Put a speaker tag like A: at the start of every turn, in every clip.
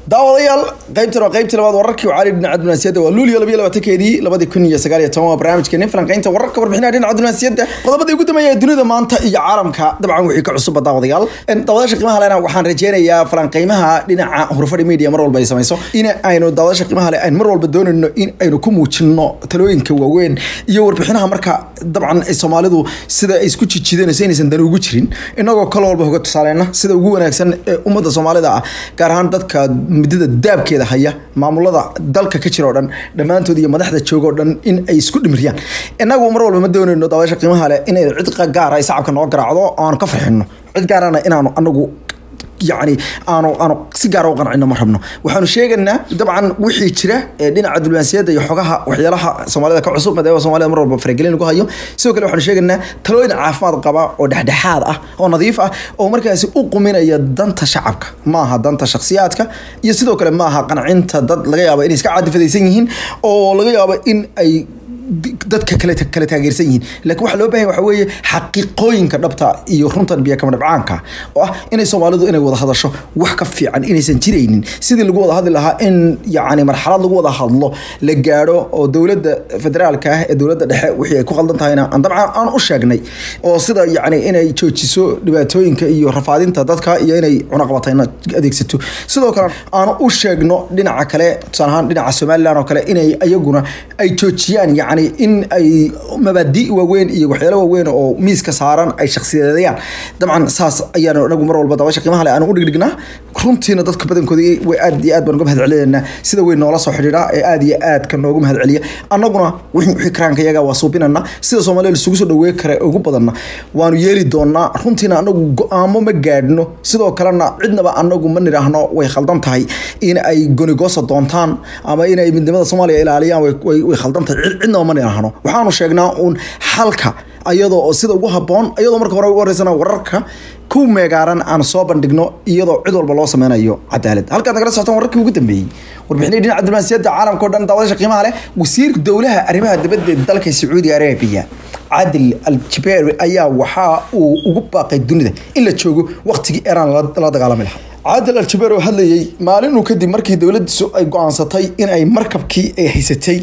A: daawadayaal qaybtan waa qaybtii labaad wararkii cali dhinaca dunaasiyadda waa luuliyo labiyo labaatankeedii labadii kun iyo sagaal iyo toban waa barnaamijkeeni falanqaynta wararka warbixinaha dhinaca dunaasiyadda qodobadii ugu dambeeya ee dunida maanta iyo caalamka dabcan wixii ka cusubba daawadayaal daawadayaasha qiimaha lena waxaan rajeynayaa falanqaymaha dhinaca hurfadhi media mar walba ay samayso in aynu daawadaasha qiimaha le aynu mar walba doonayno in aynu ku muujino talooyinka waaweyn iyo warbixinaha marka dabcan ay soomaalidu sida ay isku jijidanayso inaysan dan ugu jirin inagoo kal walba hoga tusaaleyna sida ugu wanaagsan ee ummadda soomaalida ah gaar ahaan dadka midada daabkeeda haya maamulada dalka ka jira o dhan dhammaantood iyo madaxda jooga o dhan in ay isku dhimiriyaan inagu mar walba ma doonayno daawasha qiimaha leh inay cid gaara ay sacabka noo garaacdo oo aanu ka farxino cid gaarana inaanu anagu yani aanu aanu si gaara u qancino ma rabno waxaanu sheegaynaa dabcan wixii jira ee dhinaca diblomaasiyadda iyo xogaha waxyaalaha soomaalida ka cusub maadaama soomaalida mar walba faragelin lagu hayo sidoo kale waxaanu sheegaynaa talooyin caafimaad qaba oo dhexdhexaad ah oo nadiif ah oo markaasi u quminaya danta shacabka ma aha danta shakhsiyaadka iyo sidoo kale ma aha qancinta dad laga yaabo inay iska caadifadaysan yihiin oo laga yaabo in ay dadka kale kala taageersan yihiin laakiin waxaa loo bahan waxa weeye xaqiiqooyinka dhabta iyo runtan biyo kama dhabcaanka oo ah inay soomaalidu inay wada hadasho wax ka fiican inaysan jiraynin sidii lagu wada hadli lahaa in yacni marxalad lagu wada hadlo la gaadho oo dowladda federaalka ah ee dowladda dhexe wixii ay ku qaldan tahayna aan dabcan aan u sheegnay oo sida yacni inay joojiso dhibaatooyinka iyo rafaadinta dadka iyo inay cunaqabatayna adeegsato sidoo kale aan u sheegno dhinaca kale tusaale ahaan dhinaca somaliland oo kale inay ayaguna ay joojiyaan yacni in ay mabaadi waaweyn iyo waxyaalo waaweyn oo miiska saaran ay shakhsiyadeeyaan dabcan saas ayaanu anagu mar walba daawasha qiimaha le aanu u dhigdhignaa runtiina dadka badankooda way aad iyo aad baan uga mahad celinaynaa sida way noola soo xidhiidha ee aad iyo aadka noogu mahad celiya annaguna wixii karaanka iyaga waa suubinana sida soomaaliya isugu soo dhawee kara ugu badanna waanu yeeli doonaa runtiina anagu go-aamo ma gaadhno sidoo kalena cidnaba anagu ma nidhaahno way khaldan tahay in ay gonigosa doontaan ama inay midnimada soomaaliya ilaaliyaan way khaldan tahay cidnaba ma nidhaahno waxaanu sheegnaa uun xalka ayadoo oo sida ugu haboon iyadoo marka hore ugu horeysana wararka ku meegaaran aan soo bandhigno iyadoo cid walba loo sameynayo cadaalad halkaad nagala socotaan wararkii ugu dambeeyey warbixinii dhinaca diblomaasiyadda caalamka o dhan daawadasha qiimaha leh wasiirka dowlaha arrimaha dibadda dalka sacuudi arabiya cadil al-jaberi ayaa waxaa uu ugu baaqay dunida in la joogo waqtigii iiraan la dagaalami lahaa caadil al-jabeer oo hadlayay maalinuu kadib markii dowladdiisu ay go-aansatay in ay markabkii ay haysatay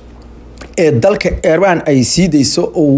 A: ee dalka iiraan ay sii dayso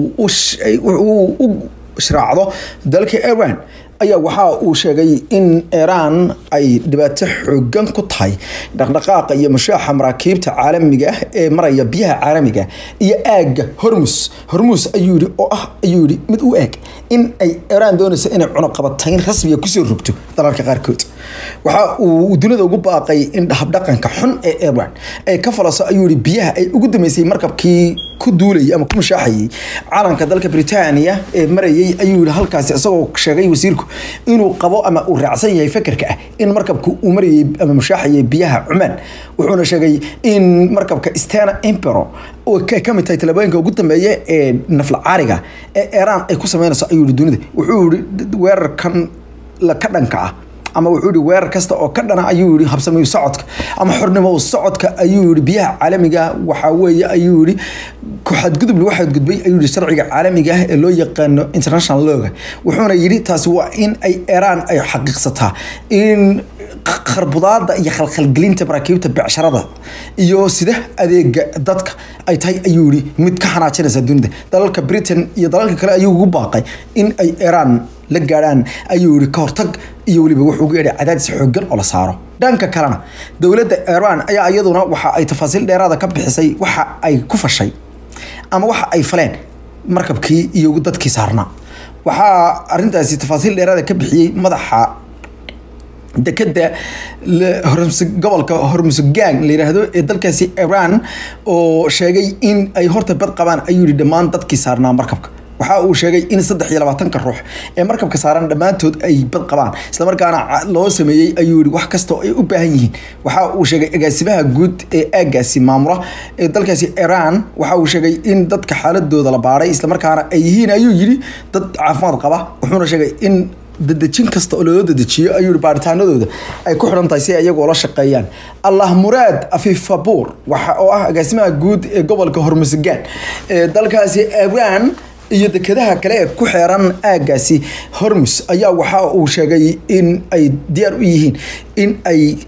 A: uu u shraacdo dalka iiraan ayaa waxa uu sheegay in iiraan ay dhibaato xoogan ku tahay dhaqdhaqaaqa iyo mushaaxa maraakiibta caalamiga ah ee maraya biyaha caalamiga iyo aagga hormus hormus ayuu yihi oo ah ayuu yihi mid u eeg in ay iiraan doonayso inay cunaqabatayn rasmiga kusoo rogto dalalka qaarkood waxa uu dunida ugu baaqay in habdhaqanka xun ee iiraan ay ka falaso ayuu yihi biyaha ay ugu dambeysay markabkii ku duulayay ama ku mushaaxayay calanka dalka Britania ee marayay ayuu yihi halkaasi isagoo sheegay wasiirku inuu qabo ama uu raacsan yahay fakarka ah in markabku uu marayay ama mushaaxayay biyaha Cumaan wuxuuna sheegay in markabka Stena Impero oo ka kamid tahay talabooyinka ugu dambeeya ee nafla caariga ee Iran ay ku sameynayso ayuu yihi dunida wuxuu yihi weerarkan la ka dhanka ah ama wuxuu yihi weerar kasta oo ka dhana ayuu yihi habsamayu socodka ama xornimo u socodka ayuu yihi biyaha caalamiga waxaa weeye ayuu yihi ku-xadgudub lagu xadgudbay ayuu yihi sharciga caalamiga ah ee loo yaqaano international lawga wuxuuna yidhi taasi waa in ay iiraan ay xaqiiqsataa in kharbudaada iyo khalkhalgelinta maraakiibta becsharada iyo sida adeega dadka ay tahay ayuu yihi mid ka xanaajinaysa dunida dalalka britain iyo dalalka kale ayuu ugu baaqay in ay iiraan la gaadhaan ayuu yihi ka hortag iyo weliba wuxuu uga yeedhay cadaadis xoogan oo la saaro dhanka kalena dowladda iiraan ayaa iyaduna waxa ay tafaasiil dheeraada ka bixisay waxa ay ku fashay ama waxa ay faleen markabkii iyo dadkii saarnaa waxaa arintaasi tafaasiil dheeraada ka bixiyey madaxa dekeda gobolka hormusugaan la yiraahdo ee dalkaasi iiraan oo sheegay in ay horta bad qabaan ayuu yihi dhammaan dadkii saarnaa markabka waxa uu sheegay in saddex iyo labaatanka ruux ee markabka saaran dhammaantood ay bad qabaan islamarkaana loo sameeyey ayuu yihi wax kastoo ay u baahan yihiin waxa uu sheegay agaasimaha guud ee aagaasi maamula ee dalkaasi iiraan waxa uu sheegay in dadka xaaladooda la baadhay islamarkaana ay yihiin ayuu yihi dad caafimaad qaba wuxuuna sheegay in dadejin kasta oo loo dedejiyo ayuu yihi baaritaanadooda ay ku xidhan tahay si ay iyagoo la shaqeeyaan allah muraad afifabuur waxa oo ah agaasimaha guud ee gobolka hormusugaan ee dalkaasi iiraan iyo dekedaha kale ee ku xeeran aagaasi hormus ayaa waxa uu sheegay in ay diyaar u yihiin in ay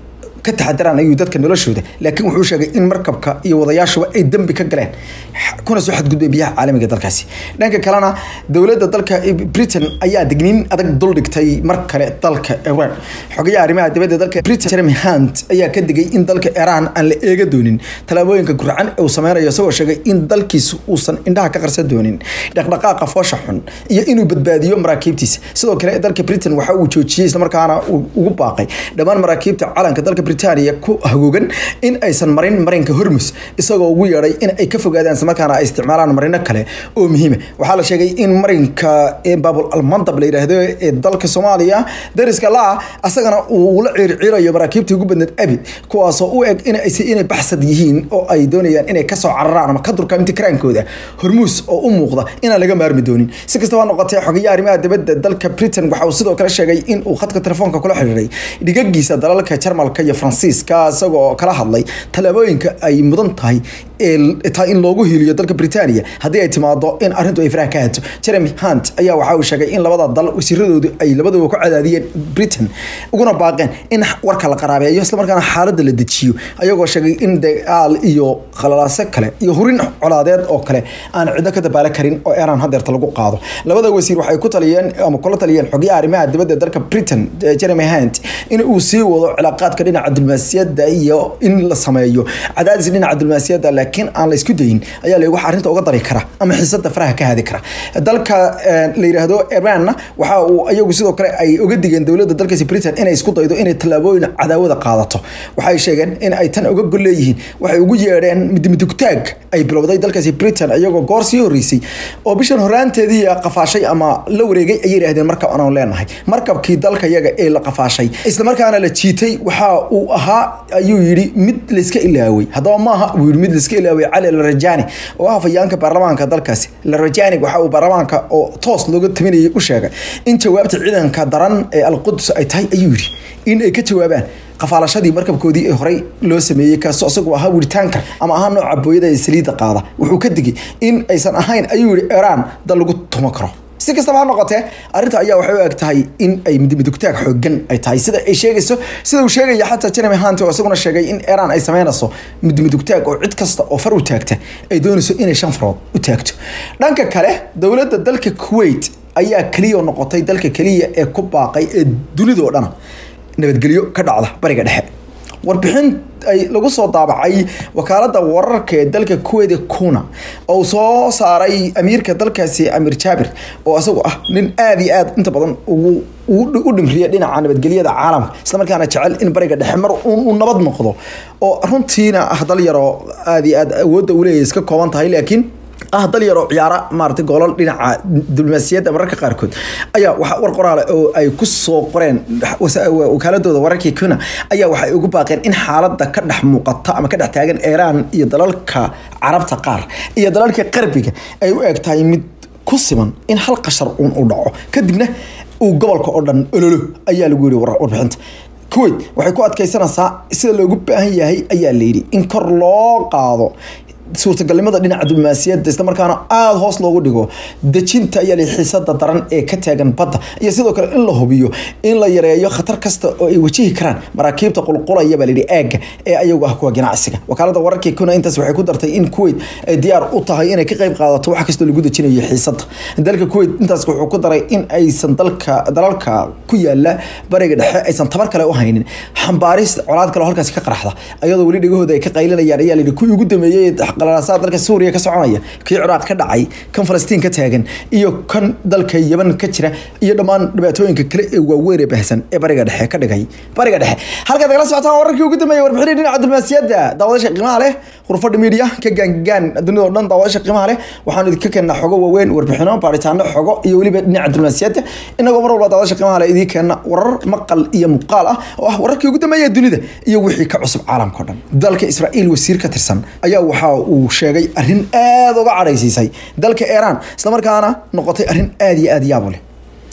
A: ka taxadaraan ayuu dadka noloshooda laakiin wuxuu sheegay in markabka iyo wadayaashuba ay dembi ka galeen kuna soo xadgudbay biyaha caalamiga dalkaasi dhanka kalena dowladda dalka britain ayaa digniin adag duldhigtay mar kale dalka iran xogayaha arrimaha dibadda dalka britain jeremy hunt ayaa ka digay in dalka iran aan la eega doonin tallaabooyinka gurcan uu sameynayo isagoo sheegay in dalkiisu uusan indhaha ka qarsan doonin dhaqdhaqaaqa foosha xun iyo inuu badbaadiyo maraakiibtiisa sidoo kale dalka britain waxa uu joojiyey islamarkaana ugu baaqay dhammaan maraakiibta calanka dalka britania ku hagoogan in aysan marin marinka hormus isagoo ugu yeedhay in ay ka fogaadaan islamarkaana ay isticmaalaan marino kale oo muhiima waxaa la sheegay in marinka babul almandab la yidhaahdo ee dalka soomaaliya dariska laa asagana uu la ciirciirayo maraakiibta ugu badneed abid kuwaasoo u eg inay baxsad yihiin oo ay doonayaan inay kasoo cararaan ama ka durkaan imtikaraankooda hormuus oo u muuqda inaan laga maarmi doonin si kastaba noqotee xogayaha arrimaha dibadda dalka britain waxa uu sidoo kale sheegay in uu khadka telefoonka kula xiriiray dhigagiisa dalalka jarmalka iyo faransiiska isagoo kala hadlay tallaabooyinka ay mudan tahay tahay in loogu hiiliyo dalka britania haddii ay timaado in arrintu ay faraha ka hato jeremy hunt ayaa waxa uu sheegay in labada dal wasiiradoodu ay labaduba ku cadaadiyeen britain uguna baaqeen in warka la qaraabeeyo islamarkaana xaaladda la dejiyo ayagoo sheegay in dagaal iyo khalalaase kale iyo hurin colaadeed oo kale aan cidno ka dabaala karin oo iran hadeerta lagu qaado labada wasiir waxay ku taliyeen ama kula taliyeen xogayaha arrimaha dibadda dalka britain jeremy hunt in uu sii wado cilaaqaadka dhinaca diblomaasiyadda iyo in la sameeyo cadaadis dhinaca diblomaasiyadda laakiin aan la isku dayin ayaa la wax arrinta uga dari kara ama xiisada faraha ka hadi kara dalka la yiraahdo iranna waxa uu ayagu sidoo kale ay uga digeen dowladda dalkaasi britain inay isku daydo inay tallaabooyin cadaawada qaadato waxay sheegeen in ay tan uga gol leeyihiin waxay ugu yeedheen midmidugtaag ay bilowday dalkaasi britain iyagoo goor sii horeysay oo bishan horaanteedii qafaashay ama la wareegay ayay yidhahdeen markab anaan leenahay markabkii dalka yaga ee la qafaashay islamarkaana la jiitay waxa uu ahaa ayuu yidhi mid layska ilaaway haddaba maaha uu yidhi mid layska ilaaway cali larajani oo ah fayaanka baarlamaanka dalkaasi larajani waxa uu baarlamaanka oo toos looga taminayay u sheegay in jawaabta ciidanka daran ee alquds ay tahay ayuu yidhi in ay ka jawaabaan qafaalashadii markabkoodii ee horey loo sameeyey kaasoo isagu ahaa wiritaanka ama ahaa nooca booyada ee saliidda qaada wuxuu ka digay in aysan ahayn ayuu yihi iran dal lagu tumo karo si kastaba ha noqotee arrinta ayaa waxay u eg tahay in ay midmidugtaag xoogan ay tahay sida ay sheegayso sida uu sheegaya xataa jeremy hunt oo isaguna sheegay in iran ay sameynayso midmidugtaag oo cid kasta oo far u taagta ay doonayso inay shan farood u taagto dhanka kale dowladda dalka kuwait ayaa keliya noqotay dalka keliya ee ku baaqay ee dunidoo dhana nabadgelyo ka dhacda bariga dhexe warbixin ay lagu soo daabacay wakaalada wararka ee dalka kuweyda kuna oo soo saaray amiirka dalkaasi amiir jaabir oo isagu ah nin aada iyo aad inta badan ugu u dhimriya dhinaca nabadgelyada caalamka islamarkaana jecel in bariga dhexe mar uu nabad noqdo oo runtiina ah dal yaroo aada iyo aad awoodda uleeyahy iska kooban tahay laakiin ah dal yaroo ciyaara maarata goolal dhinaca diblomaasiyadda mararka qaarkood ayaa waxa war qoraale oo ay ku soo qoreen wakaaladooda wararkii kuna ayaa waxay ugu baaqeen in xaaladda ka dhex muuqata ama ka dhex taagan iiraan iyo dalalka carabta qaar iyo dalalka qarbiga ay u eg tahay mid ku siman in hal qashar uun uu dhaco kadibna uu gobolka oo dhan ololo ayaa lagu yiri warbixinta kuwait waxay ku adkeysanaysaa sida loogu baahan yahay ayaa layidhi in kor loo qaado suurtagalnimada dhinaca diblomaasiyadda islamarkaana aada hoos loogu dhigo dejinta ayaa la xiisada daran ee ka taagan badda iyo sidoo kale in la hubiyo in la yareeyo khatar kasta oo ay wajihi karaan maraakiibta qulqulaya baa layidhi aagga ee ayagu ah kuwa ganacsiga wakaalada wararkii kuna intaas waxay ku dartay in kuwait ay diyaar u tahay inay ka qayb qaadato wax kastoo lagu dejinayo xiisada dalka kuwait intaas wuxuu ku daray in aysan dalka dalalka ku yaala bariga dhexe aysan tabar kale u haynin xambaaris colaad kale oo halkaasi ka qaraxda ayadoo weli dhegahooda ay ka qaylinayaan ayaa layidhi kuwii ugu dambeeyey qalalaasada dalka suuriya ka soconaya kii ciraaq ka dhacay kan falastiin ka taagan iyo kan dalka yaban ka jira iyo dhammaan dhibaatooyinka kale ee waaweyn ee baahsan ee bariga dhexe ka dhigay bariga dhexe halkaad nagala socotaan wararkii ugu dambeeyay warbixinii dhinaca diblomaasiyadda daawadasha qiimaha leh khurfadha media ka gaangaan dunida oo dhan daawadasha qiimaha leh waxaanu idinka keennaa xogo waaweyn warbixino baaritaano xogo iyo weliba dhinaca diblomaasiyadda inagoo mar walba daawadasha qiimaha leh idiin keenna warar maqal iyo muuqaal ah oo ah wararkii ugu dambeeya dunida iyo wixii ka cusub caalamka o dhan dalka israa'iil wasiir ka tirsan ayaa waxaa uu sheegay arrin aada uga cadhaysiisay dalka iiraan islamarkaana noqotay arrin aada iyo aada yaabo leh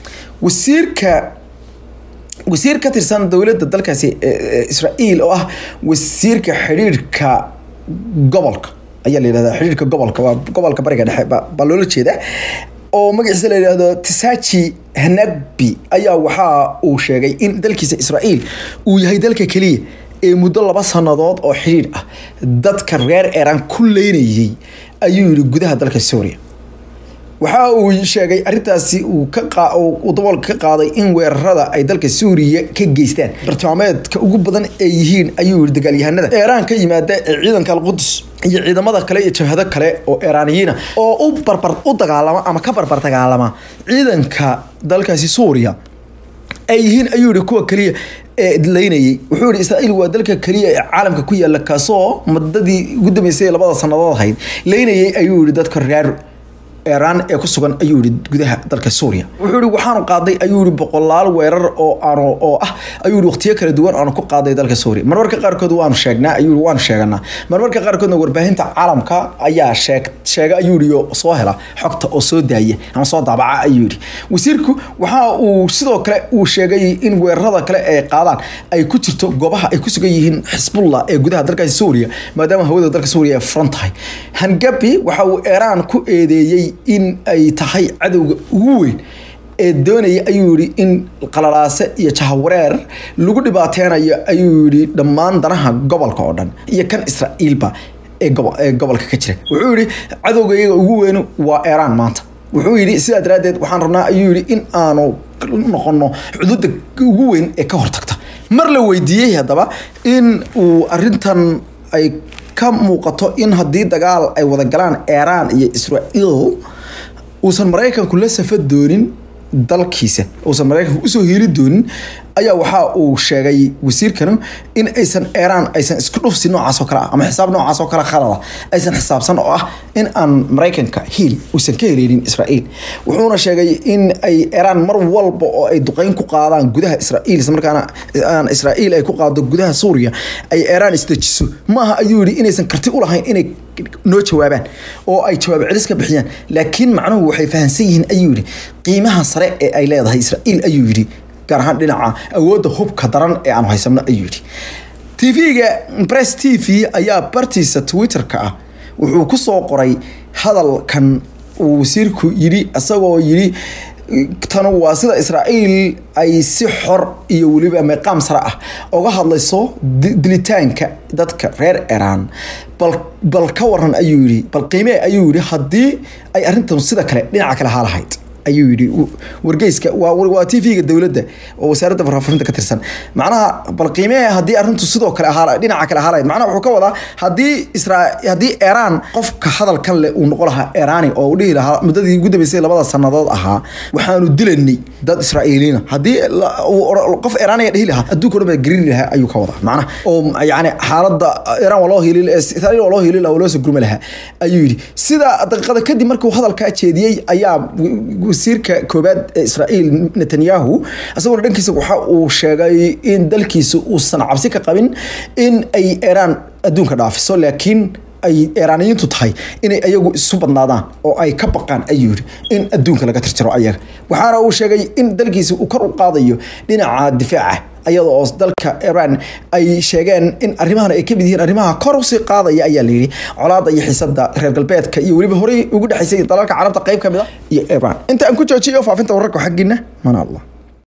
A: wasiirka wasiir ka tirsan dowladda dalkaasi israa'iil oo ah wasiirka xidhiirhka gobolka ayaa la yidhahdaa xidhiirka gobolka waa gobolka bariga dhexe baa loola jeedaa oo magaciisa la yidhaahdo tisachi hanabi ayaa waxa uu sheegay in dalkiisa israa'iil uu yahay dalka keliya ee muddo laba sannadood oo xidhiidh ah dadka reer iiraan ku leynayay ayuu yidhi gudaha dalka suuriya waxa uu sheegay arrintaasi uu daboolka ka qaaday in weerarada ay dalka suuriya ka geystaan bartilmaameedka ugu badan ay yihiin ayuu yidhi dagaalyahanada eeraan ka yimaada ee ciidanka alqudus iyo ciidamada kale iyo jabhado kale oo eeraaniyiina oo u barbar u dagaalama ama ka barbar dagaalama ciidanka dalkaasi suuriya ay yihiin ayuu yihi kuwa keliya ee leynayay wuxuu yihi israa'iil waa dalka keliya ee caalamka ku yaala kaasoo madadii ugu dambeysay labada sannadood ahayd leynayay ayuu yihi dadka reer iiraan ee ku sugan ayuu yihi gudaha dalka suuriya wuxuu yihi waxaanu qaaday ayuu yihi boqolaal weerar oo aanu oo ah ayuu yihi waqtiyo kala duwan aanu ku qaaday dalka suuriya marmarka qaarkood waanu sheegnaa ayuu yihi waanu sheeganaa marmarka qaarkoodna warbaahinta caalamka ayaa sheeg sheega ayuu yihi oo soo hela xogta oo soo daaya ama soo daabaca ayuu yihi wasiirku waxa uu sidoo kale uu sheegay in weerarada kale ay qaadaan ay ku jirto goobaha ay ku sugan yihiin xisbullah ee gudaha dalkaasi suuriya maadaama hawada dalka suuriya ay furan tahay hangabi waxa uu iiraan ku eedeeyey in ay tahay cadowga ugu weyn ee doonaya ayuu yihi in qalalaase iyo jahawareer lagu dhibaateynayo ayuu yihi dhammaan danaha gobolka oo dhan iyo kan israa'iilba ee gobolka ka jira wuxuu yihi cadowga iyaga ugu weynu waa iiraan maanta wuxuu yidhi sidaa daraaddeed waxaan rabnaa ayuu yihi in aanu noqono xuduudda ugu weyn ee ka hortagta mar la weydiiyey haddaba in uu arintan ay ka muuqato in haddii dagaal ay wada galaan iiraan iyo israa'iil uusan maraykanku la safa doonin dalkiisa uusan maraykanku usoo hiili doonin ayaa waxa uu sheegay wasiirkanu in aysan iiraan aysan isku dhufsi noocaas oo kale ah ama xisaab noocaas oo kale khalada aysan xisaabsan oo ah in aan maraykanka hiil uusan ka heleynin israa'iil wuxuuna sheegay in ay iiraan mar walba oo ay duqeyn ku qaadaan gudaha israa'iil isla markaana aan israa'iil ay ku qaado gudaha suuriya ay iiraan isdejiso maaha ayuu yidhi inaysan karti u lahayn inay noo jawaabaan oo ay jawaab celis ka bixiyaan laakiin macnuhu waxay fahamsan yihiin ayuu yidhi qiimaha sare ee ay leedahay israa'iil ayuu yidhi gaar ahaan dhinaca awoodda hubka daran ee aanu haysanno ayuu yidhi tv-ga press t v ayaa bartiisa twitter-ka ah wuxuu ku soo qoray hadalkan uu wasiirku yidhi isagoo yidhi tanu waa sida israa'iil ay si xor iyo weliba meeqaam sare ah uga hadlayso dilitaanka dadka reer iiraan bal bal ka waran ayuu yidhi bal qiimee ayuu yidhi haddii ay arrintan sida kale dhinaca kale ahaa lahayd ayuu yidhi wargeyska waa t v-ga dowladda oo wasaaradda warfaafinta ka tirsan macnaha bal qiimee haddii arrintu sidoo kale ahaa dhinaca kale ahaa lahayd macnaha wuxuu ka wadaa haddii isra haddii iiraan qofka hadalkan leh uu noqon lahaa iiraani oo uu dhihi lahaa muddadii ugu dambeysay labada sannadood ahaa waxaanu dilanay dad israa'iiliina haddii qof iiraaniga dhihi lahaa adduunka dhan baa gerini lahaa ayuu ka wadaa macnaha oo yacni xaaladda iiraan waa loo hiili israa'iil waa loo hiili lahaa waa loo soo gurmi lahaa ayuu yidhi sida daqiiqada kadib markuu hadalkaa jeediyey ayaa wasiirka koobaad ee israa'iil netanyahu isaguna dhankiisa waxa uu sheegay in dalkiisa uusan cabsi ka qabin in ay iiraan adduunka dhaafiso laakiin ay iiraaniyiintu tahay inay ayagu isu badnaadaan oo ay ka baqaan ayuu yidhi in adduunka laga tirtiro ayaga waxaana uu sheegay in dalkiisa uu kor u qaadayo dhinaca difaaca ayada oo dalka iiraan ay sheegeen in arrimahan ay kamid yihiin arrimaha kor usii qaadaya ayaa layidhi colaada iyo xiisada reer galbeedka iyo weliba horey ugu dhexaysay dalalka carabta qayb ka mid a iyo iiraan inta aan ku joojiyo faafinta wararka xaggiina mana allah